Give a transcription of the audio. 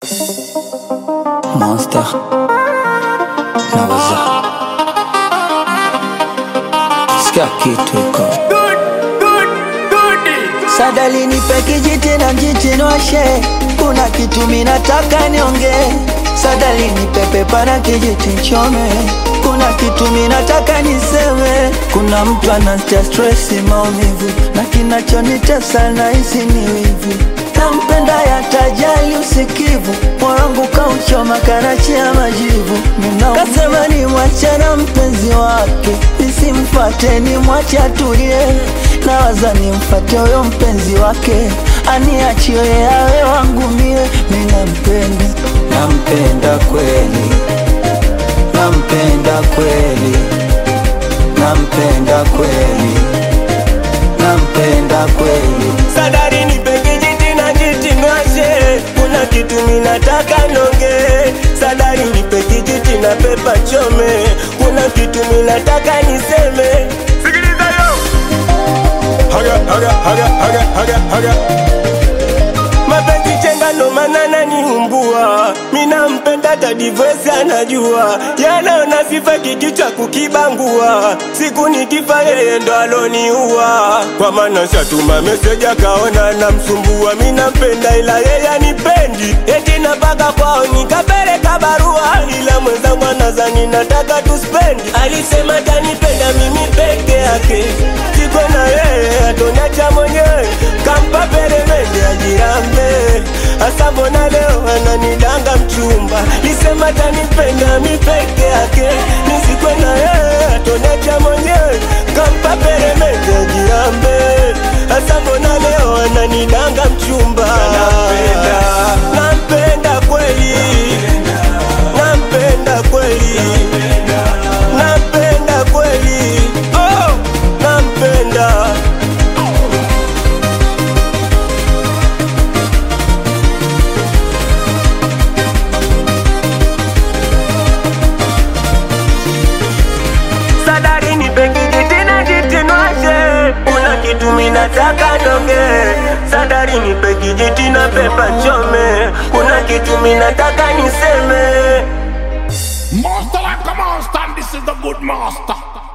Monster naweza sikia kitu iko Sadali nipe kijiti na mjichinoshe, kuna kitu minataka niongee. Sadali nipe pepa na kijiti nchome, kuna kitu minataka niseme. Kuna mtu anasikia stress, maumivu na kinachonitesa na hisi ni wivu. Nampenda yatajali usikivu, moyo wangu kauchoma karachi ya majivu. Mina kasema ni mwache na mpenzi wake, nisimfate ni mwache atulie. Nawaza nimfate huyo mpenzi wake, aniachie awe wangu mie. Mimi nampenda, nampenda kweli, nampenda kweli, nampenda kweli, nampenda kweli. Sadari nipe kijiti na jiti nwashe, kuna kitu minataka nonge. Sadari nipe kijiti na pepa chome, kuna kitu minataka niseme. Sikiliza yo, haga haga haga haga haga haga mapenzi chenga ndo maana naniumbua, mina mpenda tadivesi anajua, yanaona sifa kikichwa kukibangua, siku nikifa yeye ndo aloniua, kwa maana shatuma meseji akaona namsumbua, mina mpenda ila yeye anipendi, eti napaka kwao nikapeleka barua, ila mwenzangu anazani nataka tuspendi, alisema tanipenda mimi peke yake, siko na yeye atoniacha mwenyewe, kampa peremende ajirambe Asa mbona leo ananidanga mchumba Lisema tanipenda mi peke yake Nisikwe na yeye atoniacha mwenyewe Kampa peremende ajirambe Asa mbona leo ananidanga mchumba Nampenda Nampenda kweli Nampenda kweli Nampenda kweli Oh Nampenda Sadari nipe kijiti na jitinwashe, kuna kitu minataka nonge. Sadari nipe kijiti na pepa chome, kuna kitu minataka niseme. Master like a monster, and this is the good master.